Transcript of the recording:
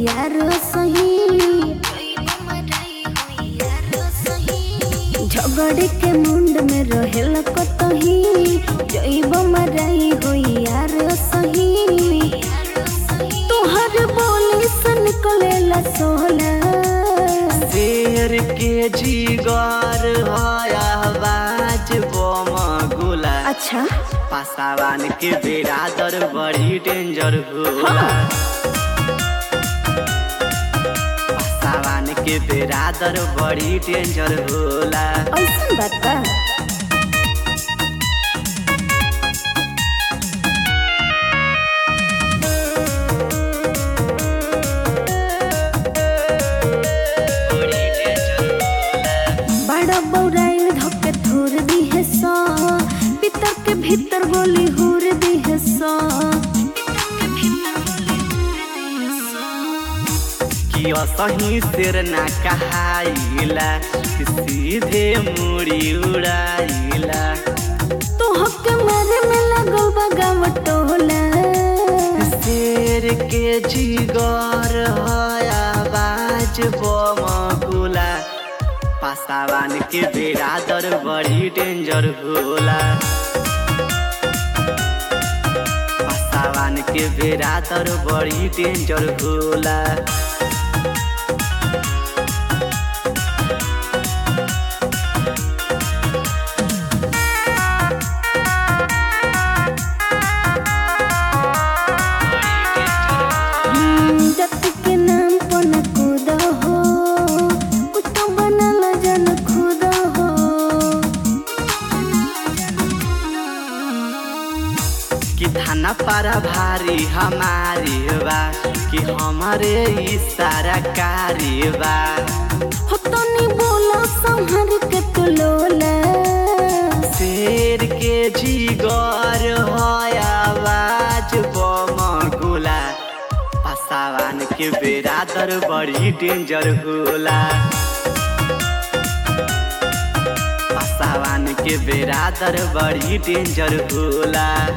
यार सही झगड़े के मुंड में रहेल कतही जैब मराई हो यार सही तोहर बोली से निकलेला सोला शेर के जीगर आवाज बम गोला अच्छा पासावान के बेरादर बड़ी डेंजर होला पासावान के बेरादर बड़ी डेंजर होला ऐसा बात बा बड़ी डेंजर होला बड़ा बौराइल धोके थोर दी है सो पितर के भीतर गोली हुर दी है सो कि असही शेर ना कहाइला कि सीधे मुड़ी उड़ाइला तो हक मारे में लगल बा गाँव टोला शेर के जिगर आवाज बम गोला पासावान के बेरादर बड़ी डेंजर होला पासावान के बेरादर बड़ी डेंजर होला हम्म, जाति के नाम पर न कूद हो कुत्ता बनल जन खुद हो कि थाना पारा भारी हमारी बा कि हमारे इशारा कारी बा हो तो नहीं बोला संहर के तू लोला शेर के जिगर आवाज बम गोला पासावान के बेरादर बड़ी डेंजर होला पासावान के बेरादर बड़ी डेंजर होला